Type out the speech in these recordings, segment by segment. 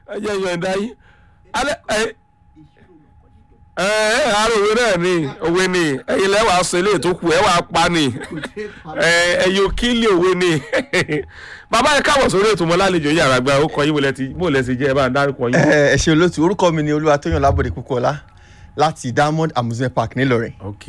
ẹ jẹ́ yọ̀ǹda yín alẹ́ ẹ ẹ ẹ àárò òwe náà ni òwe ni ẹ̀yin lẹ́wàá sọ eléyìí tó kù ẹ wàá pa ni ẹ ẹ yóò kílì òwe ni bàbá ẹ káwọ̀ sórí ètò mọ́lálejò yàrá gba ó kọ yín bó ti bó lẹ ti jẹ́ ẹ bá ń dárúkọ yín. ẹ ẹ ṣe olóòtú orúkọ mi ni olúwatóyàn lábòde kúkọlá láti diamond amusement park nílọrin. ok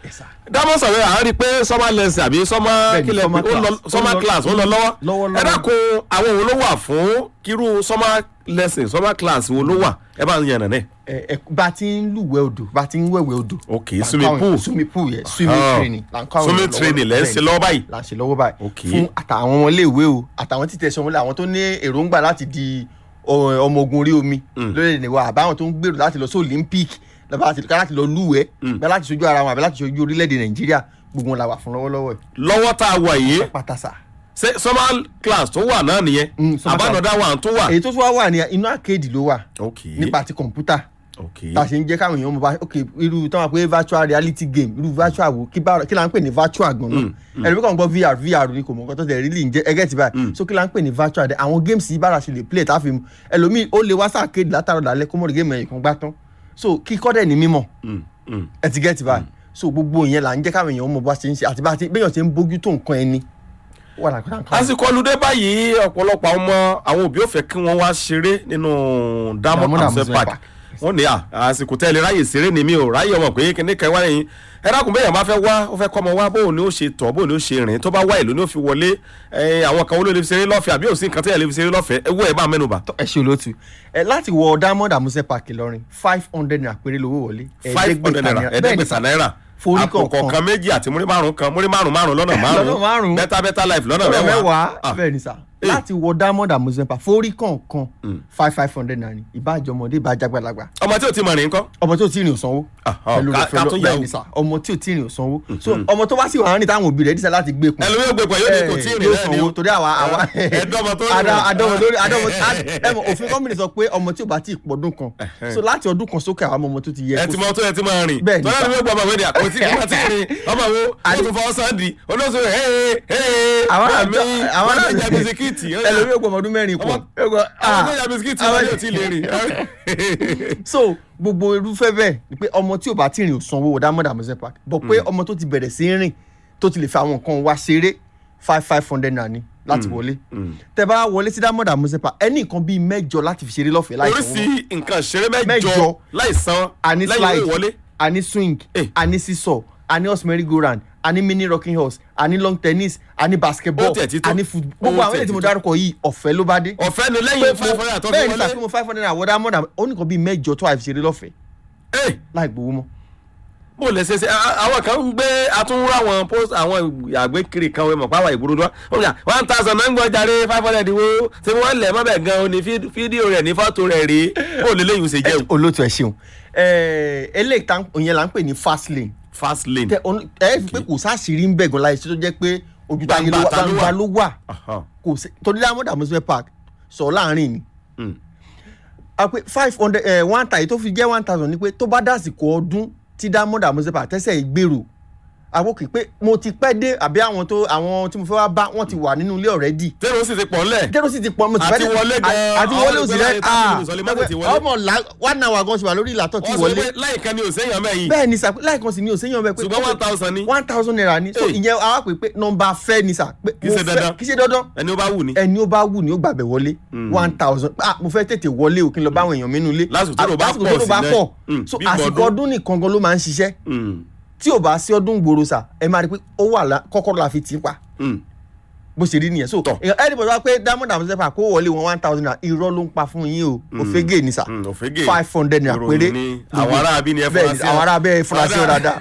dámọ̀ sọ̀rọ̀ à ń rí i pé summer lesson àbí summer Bẹ́ẹ̀ni, kílẹ̀ summer pé ó lọ- class. summer Ó lọ- class ó lọ lọ́wọ́ lọ́wọ́lọ́wọ́. ẹ dákun àwọn wo ló wà fún kírú summer lesson summer class wo ló wà ẹ bá ń yànnà náà. ẹ ẹ bá a ti ń lúwẹ̀ odò bá a ti ń wẹ̀wẹ̀ odò. ok là ń swimming kọ́ àwọn- pool swimming pool yẹ swimming Ah. training là ń kọ́ àwọn swimming èèyàn lọ́wọ́. training lẹ́ ń ṣe Bẹ́ẹ̀ni, lọ́wọ́ báyìí. là ń ṣe lọ́wọ́ báyìí. Ok. fún àtàwọn ọmọléèwé o àtàwọn títẹ̀ sọmọlé àwọn tó ní èròǹgbà láti di ọ- ọmọ ogun orí omi lórílẹ̀‐èdè wa àbáwọn tó ń gbèrò láti lọ sí olympic lọ́ba láti láti lọ lúwẹ̀ẹ́ bẹ́ẹ̀ láti ṣojú ara wọn àbí láti ṣojú orílẹ̀‐èdè nàìjíríà gbogbo wọn la wà fún lọ́wọ́lọ́wọ́ yìí. lọ́wọ́ tá a wà yìí pátásà. ṣé summer class tó wà náà nìyẹn Mm, summer class. àbánọ̀dá wà tó wà. èyí tó tún wá wà ní inú àkéèdì ló wà ok nípa ti kọ̀ǹpútà ok tá a ṣe ń jẹ́ káwọn èèyàn mọ̀ bá ok irú tí wọ́n pè virtual reality game irú virtual wo kí bá kí la ń pè ní virtual gan náà ẹlòmíì kan gbọ́ vr vr ni kò mọ̀ nǹkan tó tẹ̀ really ń jẹ́ ẹgẹ́ ti báyìí so kí la ń pè ní virtual dẹ̀ àwọn games yìí bára ṣe lè play tá a fi mu ẹlòmíì ó lè wá sáàkéèdì látàrọ̀ dálẹ́ kó mọ̀ rí game ẹ̀yìn kan gbá tán so kíkọ́ dẹ̀ ní mímọ̀ Mm, mm. ẹ ti gẹ́tì báyìí so gbogbo ìyẹn là ń jẹ́ káwọn èèyàn mọ̀ bá ṣe ń ṣe àti bá ti béèyàn ṣe ń bójú tó nǹkan ẹni wà láǹkà àsìkò ọlùdé báyìí ọ̀pọ̀lọpọ̀ àwọn ọmọ àwọn òbí ò fẹ́ kí wọ́n wá ṣeré nínú diamond Diamond amusement Amusement park Park. wọ́n ní à àsìkò tẹ́lẹ̀ ráyè ṣeré ni mi ò ráyè ọmọ pé kíní kan wá lẹ́yìn ẹ dákun bẹ́ẹ̀ yẹn bá fẹ́ wá ó fẹ́ kọ́ ọmọ wá bóun ni ó ṣe tọ̀ bóun ni ó ṣe rìn tó bá wá ìlú ni ó fi wọlé ẹ, àwọn kan olóòlè fi ṣeré lọ́fẹ̀ẹ́ àbí òsín kan tẹ́lẹ̀ lè fi ṣeré lọ́fẹ̀ẹ́ ẹ wọ ẹ bá mẹ́nuba ẹ ṣe olóòtú ẹ láti wọ diamond amusement park ìlọrin five hundred naira péré lówó wọlé five hundred naira ẹ̀ẹ́dẹ́gbẹ̀ta náírà Forí àpò kọ̀ọ̀kan. kọ̀ọ̀kan méjì àti múrí márùn kan múrí márùn márùn lọ́nà Lọ́nà márùn márùn-ún. bẹ́tà bẹ́tà life lọ́nà ọ̀rẹ́ mẹ́wàá mẹ́wàá Ah, bẹ́ẹ̀ ni sà Eh. láti wọ diamond amusement park forí kọ̀ọ̀kan five five hundred naira ni ìbájọ́ ọmọdé ìbájá gbàlagbà ọmọ tí ò ti mọ̀ rìn kọ́ ọmọ tí ò tí ì rìn ò sanwó Aha, pẹ̀lú ká- rẹ̀ ká tún fẹ́lọ́ yà bẹ́ẹ̀ wò. ni sà ọmọ tí ò tí ì rìn ò sanwó so ọmọ tó bá sì wà ní táwọn òbí rẹ̀ dísà láti gbé kun ẹlòmíràn gbé pẹ̀lú ní kò tí ì rìn yóò náà ni sanwó o torí àwa àwa ẹ̀ẹ́dọ́mọ tó rìn Ada- rìn. adọ́mọ lórí adọ́mọ ẹ mọ̀ òfin kọ́mìnì sọ pé ọmọ tí ò bá tí ì pọ̀dún kan so láti ọdún kan sókè àwọn ọmọ tó ti yẹ ẹ kó ti mọ tó yẹ ti máa rìn Bẹ́ẹ̀ ni tọ́lá sà. ni wọ́n gbọ́ ọmọ ìwé ni àkótí kí wọ́n ti rìn ọmọ wo ó tún fọwọ́ sáǹdì olóṣù rẹ̀ hẹ́ẹ́ hẹ́ẹ́ àwọn bá àjọ mi àwọn wọ́n àjọ ti jẹ bisikíìtì ó yà. ẹlòmíì ò gbọ́ ọmọ ọdún mẹ́rin pọ̀ Ọmọ- àwọn tó jẹ bisikíìtì wọn yóò ti lè rìn. so gbogbo irúfẹ́ bẹ́ẹ̀ ni pé ọmọ tí ò bá tí ì rìn ò sanwó wọ diamond amusement park bọ̀ pé ọmọ tó ti bẹ̀rẹ̀ sí í rìn tó ti lè fi àwọn nǹkan wá ṣeré five five hundred naira ni láti wọlé tẹ bá wọlé sí diamond amusement park ẹni nǹkan bíi mẹ́jọ láti fi ṣeré lọ́fẹ̀ẹ́ láì sanwó oríṣi nǹkan ṣeré mẹ́jọ Mẹ́jọ. láì san àní lẹ́yìn owó slide ìwọlé. àní swing Eh. àní seesaw àní horse merry go round àní mini rocking horse àní long tennis àní basketball Ó tiẹ̀ ti tó. àní football gbogbo Ó àwọn tiẹ̀ èyí tí ti mo tó. dárúkọ yìí ọ̀fẹ́ ló bá dé ọ̀fẹ́ ni lẹ́yìn five hundred àtọ́ fi bẹ́ẹ̀ ni wọlé. sàfihàn five hundred naira wọ́n diamond ó ní nǹkan bíi mẹ́jọ tó àìfi ṣeré lọ́fẹ̀ẹ́ Ẹ, láì gbowó mọ́ bó lè ṣe ṣe a- àwọn kan ń gbé atúnwúrò àwọn post àwọn àgbékiri kan wẹ́n mọ̀ pàwọ̀ ìgboro ni wọ́n yà one thousand náà ń gbọ́ jàre five hundred wo ṣé wọ́n lẹ̀ mọ́bẹ̀ gan-an ní fí- fídíò rẹ̀ ní fọ́tò rẹ̀ rí bó lè léyìn ṣe jẹun. olóòtú ẹ ṣeun Ẹ, eléyìí tá òyìn là ń pè ní fast lane fast lane. Tẹ- on- ẹ fi pé kò sáàṣìírí ń bẹ̀ gan láyé tó jẹ́ pé ojú táyé ló wà Gbangba ta ló wà. gbangba ló wà Aha. kò sí torí diamond amusement park sọ láàrin ni Mm. a pé five hundred ẹ one thousand tó fi jẹ́ one thousand ni pé tó bá dásìkò ọdún tí diamond amusement park tẹ́sẹ̀ gbèrò àwọn kì í pé mo ti pẹ́ dé àbí àwọn tó àwọn tí mo fẹ́ wá bá wọ́n ti wà nínú ilé already tẹ́lẹ̀ ó sì ti pọ̀ ńlẹ̀. kẹ́rọ sì ti pọ̀ mo ti Àti fẹ́ dé wọlé gan-an, àti àwọn wọlé òsì olùgbé rẹ láyé thirty minutes wọlé, mọ́tò ti wọlé. ọmọ là one hour gan ṣe wà lórí ìlàtọ̀ tí wọ́n sọ wọlé pé láìka ni òsèyàn mẹ́yìn bẹ́ẹ̀ ni sà láìkan sì ni òsèyàn bẹ́ẹ̀ pé ṣùgbọ́n one thousand ni one thousand naira ni so Hey. ìyẹn àwa pè pé nọmba fẹ́ ni sà pé Kì í mo ṣe fẹ́- dandan. kì í ṣe dandan ẹni ó bá wù ni. ẹni ó bá wù ní ó gbàgbẹ́ wọlé one thousand ah mo fẹ́ tètè wọlé o kí n lọ bá àwọn èèyàn mi nínú ilé Lásìkò tó rò bá Lásìkò pọ̀ tó rò bá sí pọ̀ náà. Mm, so bí àsìkò gbọdún. ọdún nìkan gan ló máa ń ṣiṣẹ́ Mm, tí ò bá sí ọdún gbòòrò sà ẹ máa rí i pé ó wà lá kọ́kọ́rọ́ la fi tì í pa mm. bó ṣe rí nìyẹn so Tọ́. èèyàn ẹni bọ̀dọ̀ wá pé diamond and sepa kó wọlé wọn one thousand naira irọ́ ló ń pa fún yín o òfégè ni sà Mm, òfégè. five hundred naira Ìròyìn péré ni àwọn ará abí ni ẹ fura bẹ́ẹ̀ ni sí ọ. àwọn ará abẹ́ fura sí ọ dáadáa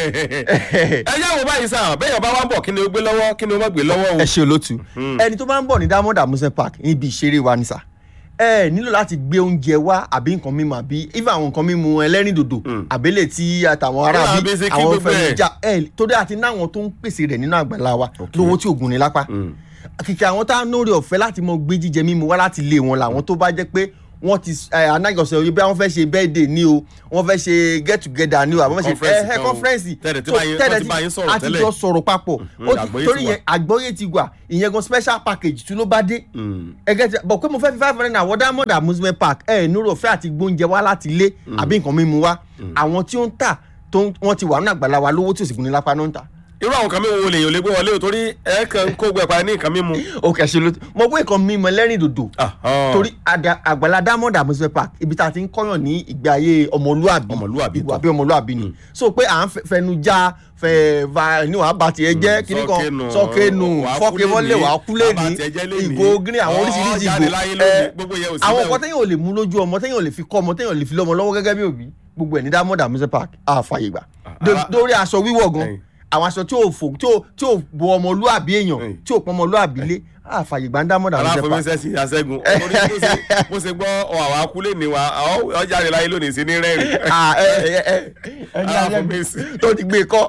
ẹ yá wo báyìí sáà bẹ́ẹ̀ bá wá ń bọ̀ kí ni ó gbé lọ́wọ́ kí ni ó má gbé lọ́wọ́ o. ẹ ṣe olótú ẹni tó bá ń bọ̀ ní diamond amusement park níbi ìṣeré wa ni sà ẹ nílò láti gbé oúnjẹ wá àbí nǹkan mímu àbí even àwọn nǹkan mímu ẹlẹ́rìndòdò àbẹ́lẹ̀ tí àtàwọn ará Kí bí làá bí sí kí àwọn gbogbo ẹ̀? fẹ̀míjà ẹ torí àti náwọn tó ń pèsè rẹ̀ nínú àgbàlá wa lówó tí ògùn ní lápá kìkì àwọn tá a nórí ọ̀fẹ́ láti mọ gbé jíjẹ mímu wá láti ilé wọn làwọn tó bá jẹ́ pé wọ́n ti anájọsọ yìí bí wọ́n fẹ́ ṣe birthday ni o wọ́n fẹ́ ṣe get together ni o àbí wọ́n fẹ́ ṣe Conference ẹ ẹ kan o. conference Tẹ́lẹ̀ tí So, bá yín- tẹ́lẹ̀ wọ́n ti bá yín sọ̀rọ̀ a ti tẹ́lẹ̀. jọ sọ̀rọ̀ papọ̀ Mhm, Ó ti- àgbọ́yé torí ti wà. yẹn àgbọ́yé ti wà ìyẹn gan special package tí ló bá dé Mm. ẹgẹ ti bọ̀ pé mo fẹ́ fi five hundred naira wọ diamond amusement park ẹ nírò fẹ́ àti gbóúnjẹ wá láti ilé àbí nǹkan mímu wá àwọn tí ó ń tà tó ń- wọ́n ti wà nínú àgbàlá wa lówó tí ò sì gún ní lápá náà ń tà. irú àwọn nǹkan mímu wo lèyàn ò lè gbé wọlé o torí ẹ kàn ń kó gbẹ pa ní nǹkan mímu. ó kẹ̀sì ló mo gbé nǹkan mímu ẹlẹ́rìn dòdò torí àdà- àgbàlá diamond amusement park ibi tá a ti ń kọ́yàn ní ìgbé ayé ọmọlúàbí Ọmọlúàbí ìwà tó. bí ọmọlúàbí ni so pé à ń fẹ- fẹnu já fẹ va ní wàá bá tiẹ̀ jẹ́ kíní kan sọ́kẹ́nù, sọ́kẹ́nù wàá fọ́kẹ́ kú wọlé lénìí, wàá kú lé bàbá ní tiẹ̀ jẹ́ lénìí. ìgò green àwọn Ọ̀, oríṣiríṣi jáde ìgò láyé ẹ, lónìí, gbogbo yẹn ò sí àwọn bẹ́ẹ̀ o. nǹkan téèyàn ò lè mú lójú ọmọ téèyàn ò lè fi kọ́ ọmọ téèyàn ò lè fi lọ́mọ lọ́wọ́ gẹ́gẹ́ bí òbí gbogbo ẹ̀ ní diamond amusement park àfààyè gbà ara- lórí aṣọ wíwọ̀ gan Ẹ̀yìn. àwọn aṣọ tí ò fò tí ò tí ò bo ọmọlúàbí èèyàn Ẹ̀yìn. tí ò pọn ọmọlúàbí lé àfààyè gbà ní diamond amusement park aláfọmísẹ́ sí aṣẹ́gun Torí bó ṣe- bó ṣe gbọ́ ọ àwọn akúlé ni wa ọ ọ jáde láyé lónìí sí ní rẹ́rìn. Ah, ẹ ẹ ẹ ẹni Aláfọmísì. alẹ́ tó ti gbé kọ́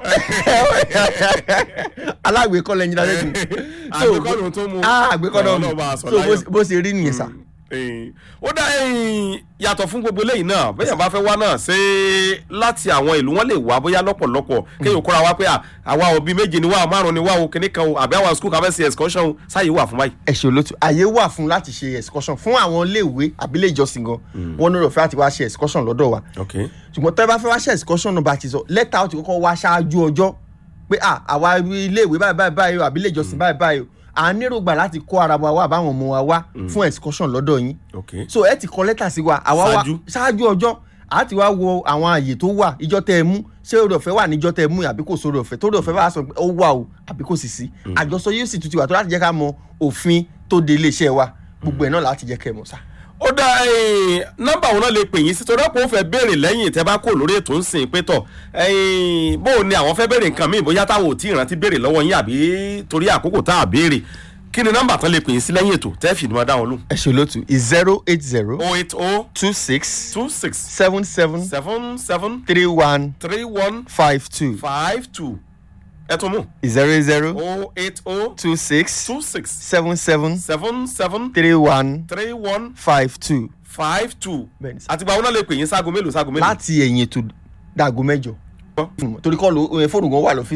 alágbèékọ́ lẹ́yìn alẹ́gùn Àgbékọ́ lòun tó mú. àgbékọ́ náà Ọlọ́run bá a sọ so láyọ̀. bó- bó ṣe rí nìyẹn sà. Ẹ̀yìn. ó dá ẹ̀yìn yàtọ̀ fún gbogbo eléyìí náà bẹ́ẹ̀ bá fẹ́ wá náà ṣé láti àwọn ìlú wọn lè wá bóyá lọ́pọ̀lọpọ̀ kéèyàn kóra wá pé à, àwa òbí méje ni wá márùn ni wá o kìnnì kan o àbí àwọn skul kan fẹ́ ṣe excursion o sáyé wà fún báyìí. ẹ ṣe olótú àyè wà fún láti ṣe excursion fún àwọn iléèwé àbílẹ̀ ìjọsìn gan wọn ní òròfẹ́ àti wá ṣe excursion lọ́dọ̀ wa ok ṣùgbọ́n tẹ́ bá fẹ́ wá ṣe excursion náà bá ti sọ lẹ́tà ó ti kọ́kọ́ wá ṣáájú ọjọ́ pé à àwa iléèwé báyìí báyìí báyìí o àbílẹ̀ ìjọsìn báyìí báyìí o à ń nírògbà láti kó ara wa wá àbáwọn ọmọ wa wá fún excursion lọ́dọ̀ yín ok so ẹ ti kọ lẹ́tà sí wa àwa wa Ṣáájú. ṣáájú ọjọ́ a ti wá wo àwọn àyè tó wà ìjọ tẹ ẹ mú ṣé oore ọ̀fẹ́ wà níjọ tẹ ẹ mú àbí kò sóore ọ̀fẹ́ tóore ọ̀fẹ́ bá sọ pé ó wà o àbí kò sì sí àjọsọ yóò sì tún ti wà tó láti jẹ́ ká mọ òfin tó de iléeṣẹ́ wa gbogbo ẹ̀ náà láti jẹ́ kẹ́ ẹ mọ̀ sá. ó dá ẹ̀yìn, nọ́mbà òun náà lè pè yín sí torí ọ̀pọ̀ ó fẹ́ béèrè lẹ́yìn tẹ́ bá kó lórí ètò ń sìn pé tọ̀ ẹ̀yìn, bó o ní àwọn fẹ́ béèrè nǹkan míì bóyá táwọn ò tí ì rántí béèrè lọ́wọ́ yín àbí torí àkókò tá a béèrè kí ni nọ́mbà tán lè pè yín sí lẹ́yìn ètò tẹ́ fìdí máa dá wọn lù. ẹ ṣe olóòtú zero eight zero oh eight oh two six two six seven seven seven seven three one three one five two five two ẹ tún mú zero zero oh eight oh two six two six seven seven seven seven three one three one five two five two Bẹ́ẹ̀ni sá. àtìgbà wọn náà lè pè yín ságo mélòó ságo mélòó. láti ẹ̀yìn ètò dàgó mẹ́jọ torí kọ́ ló fóònù gan wà lọ́fíìsì.